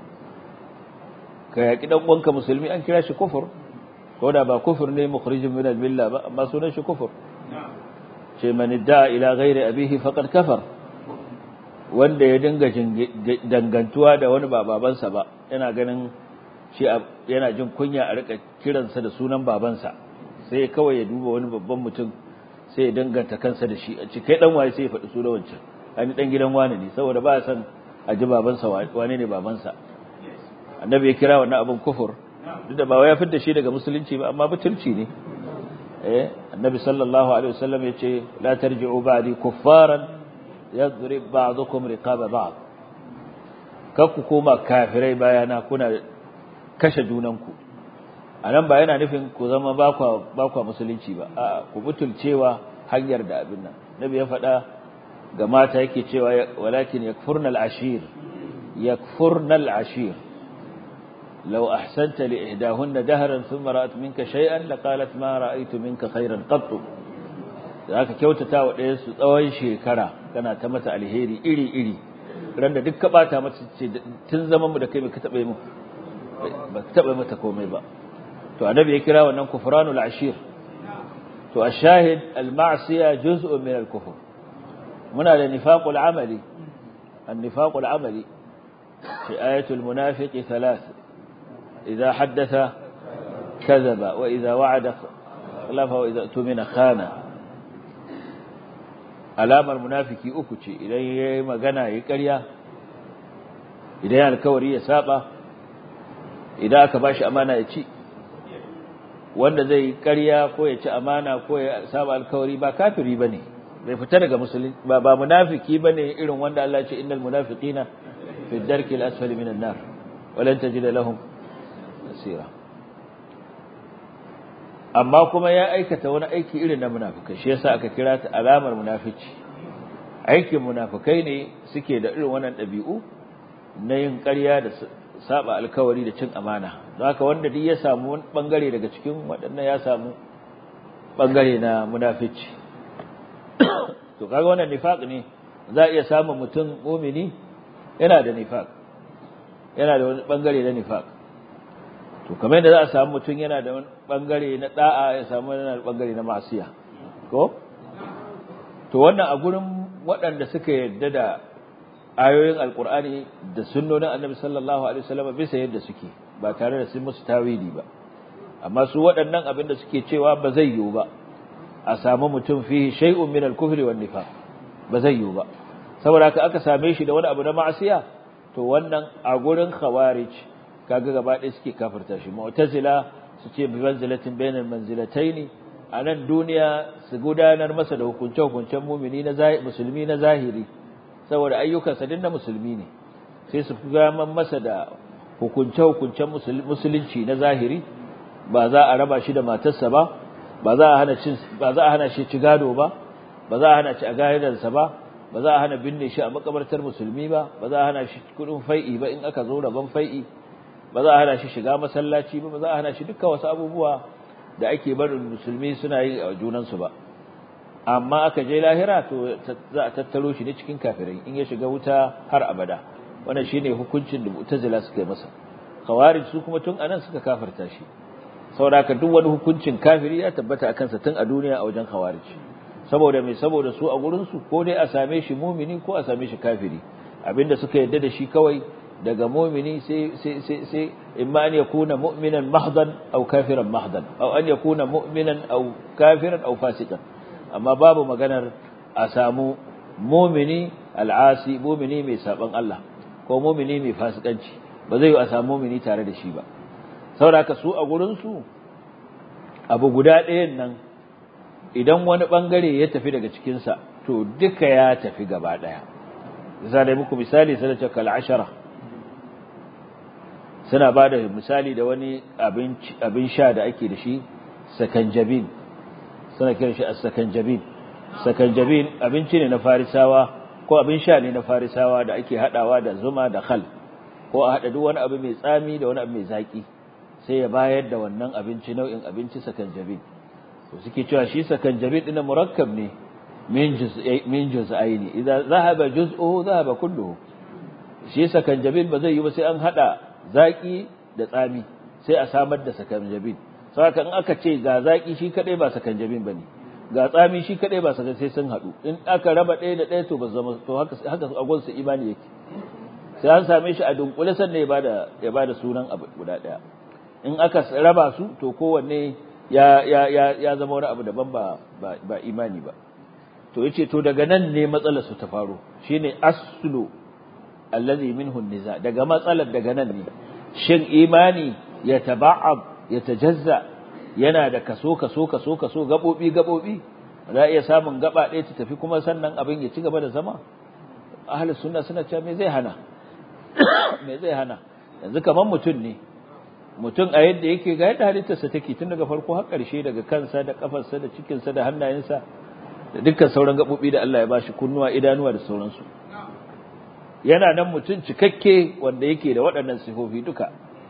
ka yaki dan uwanka musulmi an kira shi kufur ko da ba kufur ne mukhrijun min al-milla ba amma sunan shi kufur ce man idda ila ghairi abihi faqad kafar wanda ya dinga dangantuwa da wani ba babansa ba yana ganin shi yana jin kunya a rika kiransa da sunan babansa sai kawai ya duba wani babban mutum sai ya danganta kansa da shi a ci kai dan waye sai ya faɗi sunan wancan ani dan gidan wani ne saboda ba ya san a ji babansa wane ne babansa annabi ya kira wannan abin kufur duk da ba wai ya fitar shi daga musulunci ba amma butulci ne eh annabi sallallahu alaihi wasallam ya ce la tarji'u ba'di kuffaran yadrib ba'dukum riqaba ba'd kakku koma kafirai bayana kuna kashe junanku anan ba yana nufin ku zama ba ku ba ku musulunci ba a'a ku butulcewa hanyar da abin nan nabi ya faɗa ga mata yake cewa walakin yakfurna al-ashir yakfurna al-ashir لو أحسنت لإحداهن دهرا ثم رأت منك شيئا لقالت ما رأيت منك خيرا قط zaka kyautata wa ɗayan su tsawon shekara kana ta mata alheri iri iri ran da duk ka bata mata ce tun zaman mu da kai baka taɓa mu ba ka taɓa mata komai ba to annabi ya kira wannan kufranul ashir to ashahid al ma'siya juz'un min al kufr muna da nifaqul amali an nifaqul amali fi ayatul munafiqi thalath idza haddatha kadhaba wa idza wa'ada khalafa wa idza tumina khana alamar munafiki uku ce idan yayi magana yayi ƙarya idan ya alkawari ya saba idan aka bashi amana ya ci wanda zai ƙarya ko ya ci amana ko ya saba alkawari ba kafiri bane bai fita daga musulunci ba ba munafiki bane irin wanda Allah ya ce innal munafiqina fi darki al-asfali minan nar walan tajida lahum nasira amma kuma ya aikata wani aiki irin na munafikai shi yasa aka kira ta alamar munafici aikin munafikai ne suke da irin wannan ɗabi'u na yin ƙarya da saba alkawari da cin amana don haka wanda duk ya samu wani bangare daga cikin waɗannan ya samu bangare na munafici to kaga wannan nifaq ne za a iya samun mutum mumini yana da nifaq yana da wani bangare na nifaq to kamar yadda za a samu mutum yana da wani bangare na da'a ya samu yana da bangare na masiya ko to wannan a gurin waɗanda suka yarda da ayoyin alkur'ani da sunnonin annabi sallallahu alaihi wasallam bisa yadda suke ba tare da sun musu tawili ba amma su waɗannan abin da suke cewa ba zai yiwu ba a samu mutum fihi shay'un min al-kufri wan nifaq ba zai yiwu ba saboda haka aka same shi da wani abu na ma'asiya to wannan a gurin khawarij kaga gaba ɗaya suke kafirta shi mu'tazila su ce bi manzilatin bainal manzilataini a nan duniya su gudanar masa da hukunce hukuncen mumini na musulmi na zahiri saboda ayyukansa din na musulmi ne sai su gaman masa da hukunce hukuncen musulunci na zahiri ba za a raba shi da matarsa ba ba za a hana cin ba za a hana shi ci gado ba ba za a hana ci a gadansa ba ba za a hana binne shi a makabartar musulmi ba ba za a hana shi kudin fai'i ba in aka zo rabon fai'i ba za a hana shi shiga masallaci ba ba za a hana shi dukkan wasu abubuwa da ake barin musulmi suna yi a junansu ba amma aka je lahira to za a tattaro shi ne cikin kafirai in ya shiga wuta har abada wannan shine hukuncin da mu'tazila suka yi masa khawarij su kuma tun anan suka kafirta shi saboda duk wani hukuncin kafiri ya tabbata akan sa tun a duniya a wajen khawarij saboda mai saboda su a gurin su ko dai a same shi mumini ko a same shi kafiri abinda suka yadda da shi kawai daga mumini sai sai sai sai imma an yakuna mu'minan mahdan aw kafiran mahdan aw an yakuna mu'minan aw kafiran aw fasiqan amma babu maganar a samu mumini al'asi mumini mai saban Allah ko mumini mai fasikanci ba zai yi a samu mumini tare da shi ba saboda su a gurin su abu guda ɗayan nan idan wani bangare ya tafi daga cikin sa to duka ya tafi gaba daya zai muku misali sai da kal ashara suna ba da misali da wani abin sha da ake da shi sakanjabin suna kiran shi as-sakanjabin sakanjabin abinci ne na farisawa ko abin sha ne na farisawa da ake hadawa da zuma da khal ko a hada duk wani abu mai tsami da wani abu mai zaki sai ya bayar da wannan abinci nau'in abinci sakanjabin to suke cewa shi sakanjabin din murakkab ne min juz'i min juz'aini idza zahaba juz'uhu zahaba kulluhu shi sakanjabin ba zai yi ba sai an hada zaki da tsami sai a samar da sakanjabin saka in aka ce ga zaki shi kadai ba sakanjabin bane ga tsami shi kadai ba sakan sai sun hadu in aka raba ɗaya da ɗaya to ba zama to haka haka agon su imani yake sai an same shi a dunkule sannan ya bada ya bada sunan abu guda ɗaya in aka raba su to kowanne ya ya ya ya zama wani abu daban ba ba imani ba to yace to daga nan ne matsalar su ta faro shine aslu allazi minhu niza daga matsalar daga nan ne shin imani ya taba'ab ya tajazza yana da kaso kaso kaso kaso gabobi gabobi za iya samun gaba ɗaya ta tafi kuma sannan abin ya ci gaba da zama ahlus sunna suna cewa me zai hana me zai hana yanzu kaman mutum ne mutum a yadda yake ga yadda halittarsa take tun daga farko har ƙarshe daga kansa da kafarsa da cikinsa da hannayensa da dukkan sauran gabobi da Allah ya bashi kunnuwa idanuwa da sauransu yana nan mutum cikakke wanda yake da waɗannan sifofi duka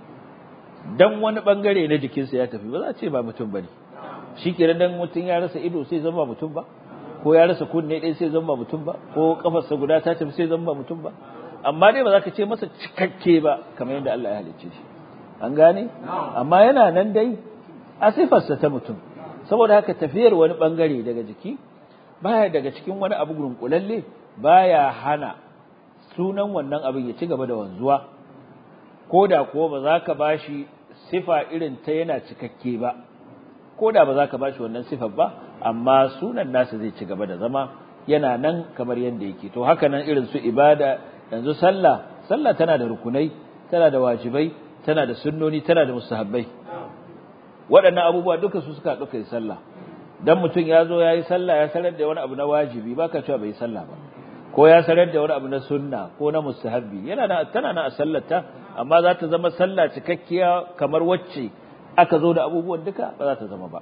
dan wani bangare na jikinsa ya tafi ba za a ce ba mutum bane shikenan dan mutum ya rasa ido sai zama mutum ba ko ya rasa kunne ɗaya sai zama mutum ba ko kafarsa guda ta tafi sai zama mutum ba amma dai ba za ka ce masa cikakke ba kamar yadda Allah ya halicce shi an gane amma yana nan dai a sifarsa ta mutum saboda haka tafiyar wani bangare daga jiki baya daga cikin wani abu gunkulalle baya hana sunan wannan abin ya ci gaba da wanzuwa ko da kuwa ba za ka bashi sifa irin ta yana cikakke ba ko da ba za ka bashi wannan sifar ba amma sunan nasa zai ci gaba da zama yana nan kamar yadda yake to haka nan irin su ibada yanzu sallah sallah tana da rukunai tana da wajibai tana da sunnoni tana da mustahabbai waɗannan abubuwa duka su suka ɗauka yi sallah dan mutum ya zo ya yi sallah ya sanar da wani abu na wajibi baka cewa bai yi sallah ba ko ya sanar da wani abu na sunna ko na mustahabbi yana da tana na a sallarta amma za ta zama sallah cikakkiya kamar wacce aka zo da abubuwan duka ba za ta zama ba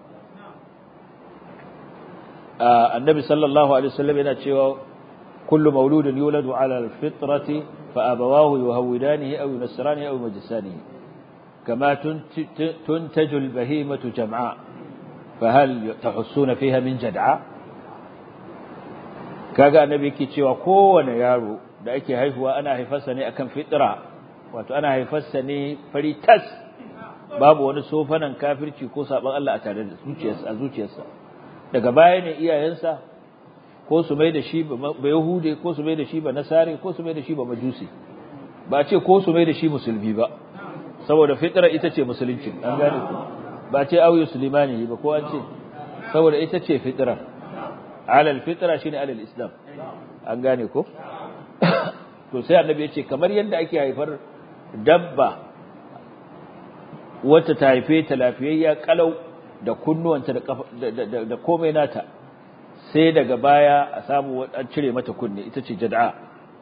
annabi sallallahu alaihi wasallam yana cewa kullu mauludin yuladu ala alfitrati fa abawahu yuhawidanihi aw yunasranihi aw yumajjisanihi kama tuntaju albahimatu jam'a fahal tahussuna fiha min jad'a kaga annabi yake cewa kowane yaro da ake haihuwa ana haifarsa ne akan fitra wato ana haifarsa ne fari tas babu wani sofanan kafirci ko saban Allah a tare da zuciyarsa a zuciyarsa daga baya ne iyayensa ko su mai da shi ba yahude ko su mai da shi ba nasare ko su mai da shi ba majusi ba ce ko su mai da shi musulmi ba saboda fitra ita ce musulunci an gane ku ba ce auyu sulimani ba ko an ce saboda ita ce fitra alal fitra shine alal islam an gane ko to sai annabi ya ce kamar yadda ake haifar dabba wata ta haife ta lafiyayya kalau da kunnuwanta da da komai nata sai daga baya a samu an cire mata kunne ita ce jad'a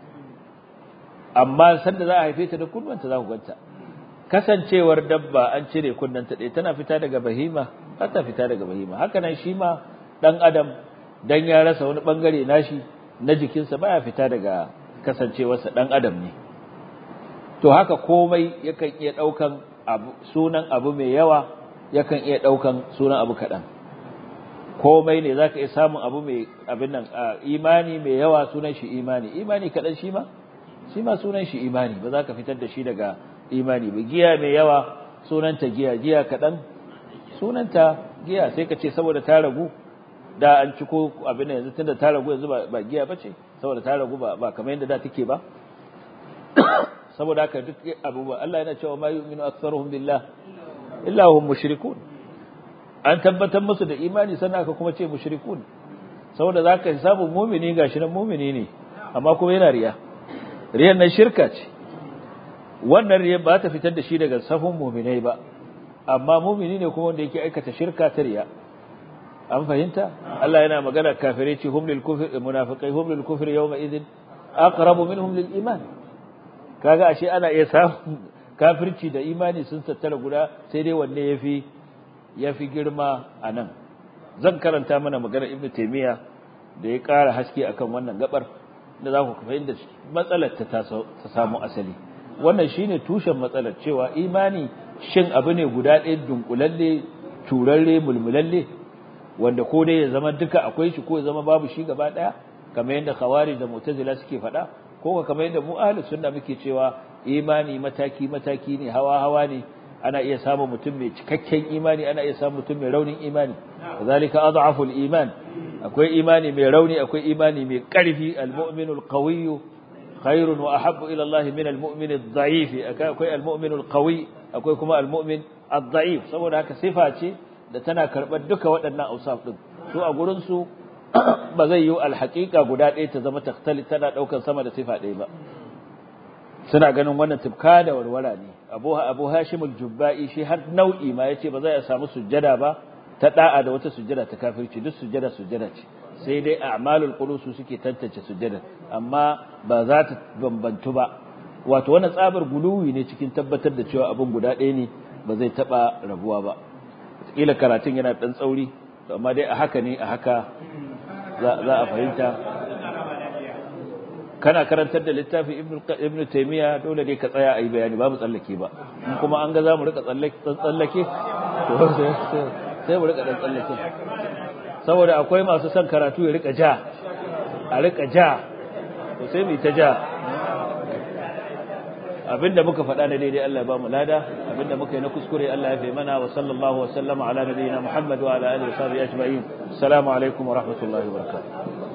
amma sanda za a haife ta da kunnuwanta za ku ganta kasancewar dabba an cire kunnanta ɗaya tana fita daga bahima ba ta fita daga bahima haka nan shi ma dan adam dan ya rasa wani bangare nashi na jikinsa baya fita daga kasancewarsa dan adam ne to haka komai yakan iya daukan abu sunan abu mai yawa yakan iya daukan sunan abu kadan komai ne zaka iya samun abu mai abin nan imani mai yawa sunan shi imani imani kadan shi ma shi ma sunan shi imani ba za ka fitar da shi daga imani ba giya mai yawa sunanta giya giya kadan sunanta giya sai ka ce saboda ta ragu da an ci ko abin yanzu tunda ta ragu yanzu ba giya bace saboda ta ragu ba ba kamar yadda da take ba saboda haka duk abubuwa Allah yana cewa ma yu'minu aktharuhum billah illa hum mushrikun an tabbatar musu da imani sannan aka kuma ce mushrikun saboda zaka samu mu'mini gashi nan mu'mini ne amma kuma yana riya riyan nan shirka ce wannan riya ba ta fitar da shi daga safin mu'minai ba amma mu'mini ne kuma wanda yake aikata shirka ta riya an fahimta Allah yana magana kafirai ce hum lil kufri munafiqai hum lil kufri yawma idhin aqrabu minhum lil iman kaga ashe ana iya samun kafirci da imani sun tattara guda sai dai wanne yafi yafi girma anan zan karanta mana magana ibnu taymiya da ya ƙara haske akan wannan gabar da za ku fahimta matsalar ta ta samu asali wannan shine tushen matsalar cewa imani shin abu ne guda ɗaya dunkulalle turarre mulmulalle wanda ko dai ya zama duka akwai shi ko ya zama babu shi gaba daya kamar yadda khawarij da mu'tazila suke faɗa ko kamar yadda mu ahlus sunna muke cewa imani mataki mataki ne hawa hawa ne ana iya samun mutum mai cikakken imani ana iya samun mutum mai raunin imani kazalika adhafu iman akwai imani mai rauni akwai imani mai karfi almu'minu alqawiyyu khairun wa ahabbu ila Allah min almu'min adh-dha'if akwai almu'minu alqawi akwai kuma almu'min adh-dha'if saboda haka sifa ce da tana karɓar duka waɗannan ausaf ɗin su a gurinsu ba zai yi alhaƙiƙa guda ɗaya ta zama taktali tana ɗaukar sama da sifa ɗaya ba suna ganin wannan tufka da warwara ne abu abu hashim al-jubba'i shi har nau'i ma yace ba zai a samu sujjada ba ta da'a da wata sujjada ta kafirci duk sujjada sujjada ce sai dai a'malul qulus suke tantance sujjada amma ba za ta bambantu ba wato wannan tsabar guluwi ne cikin tabbatar da cewa abin guda ɗaya ne ba zai taɓa rabuwa ba kila karatun yana dan tsauri amma dai a haka ne a haka za a fahimta kana karantar da littafin ibnu taymiya dole ne ka tsaya a yi bayani ba mu tsallake ba kuma an ga za mu rika tsallake sai mu rika dan tsallake saboda akwai masu son karatu ya rika ja a rika ja to sai mu ta ja abinda muka faɗa na daidai Allah ya ba mu lada abinda muka yi na kuskure Allah ya fi mana wa sallallahu wa sallama ala nabiyyina Muhammad wa ala alihi wa sahbihi ajma'in assalamu alaikum wa rahmatullahi wa barakatuh